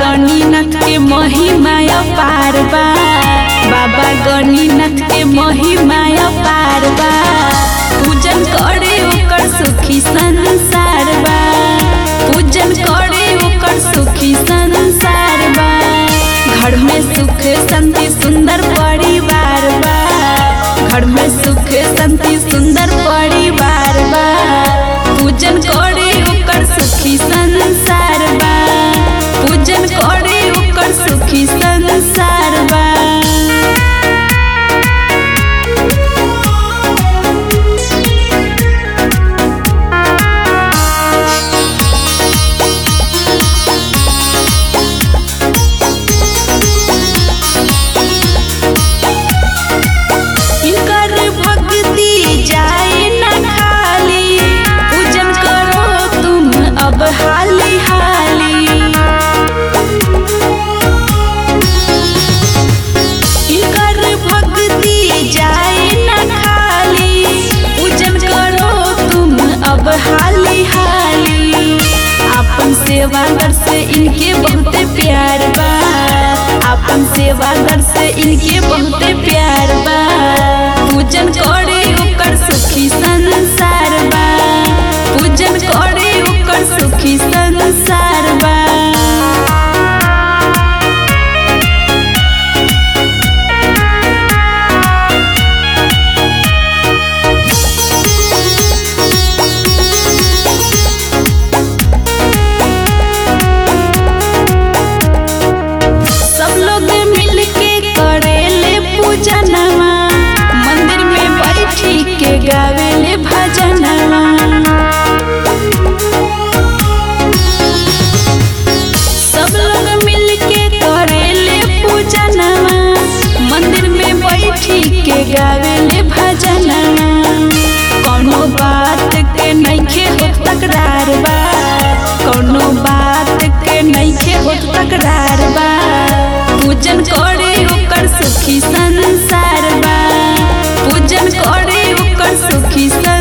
गणिनाथ के महिमा अपार बा बाबा गणिनाथ के महिमा अपार बा पूजन करे ओकर सुखी संसार बा पूजन करे ओकर सुखी संसार बा घर में सुख शांति सुंदर परिवार बा घर में सुख शांति सुंदर परिवार बा पूजन करे ओकर सुखी संसार बा पूजन करे ओकर सुखी संसार बा इनकर भक्ति जाए न खाली पूजन करो तुम अब हाली हाली इनकर भक्ति जाए न खाली पूजन करो तुम अब हाली हाली अपन सेवागर से इनके बहुत प्यार बा अपन सेवागर से इनके बहुत प्यार बा पूजन करे ओकर सुखी संसार बा पूजन करे ओकर सुखी संसार बा सब लोग मिल के करेले पूजनवा मंदिर में बैठी के गावेले भजनवा सब लोग मिल के करेले पूजनवा मंदिर में बैठी के गावेले भजनवा कोनो बात के नइखे होत तकरार बा कोनो बात के नइखे होत तकरार बा पूजन करे ओकर सुखी संसार बा पूजन करे ओकर सुखी संसार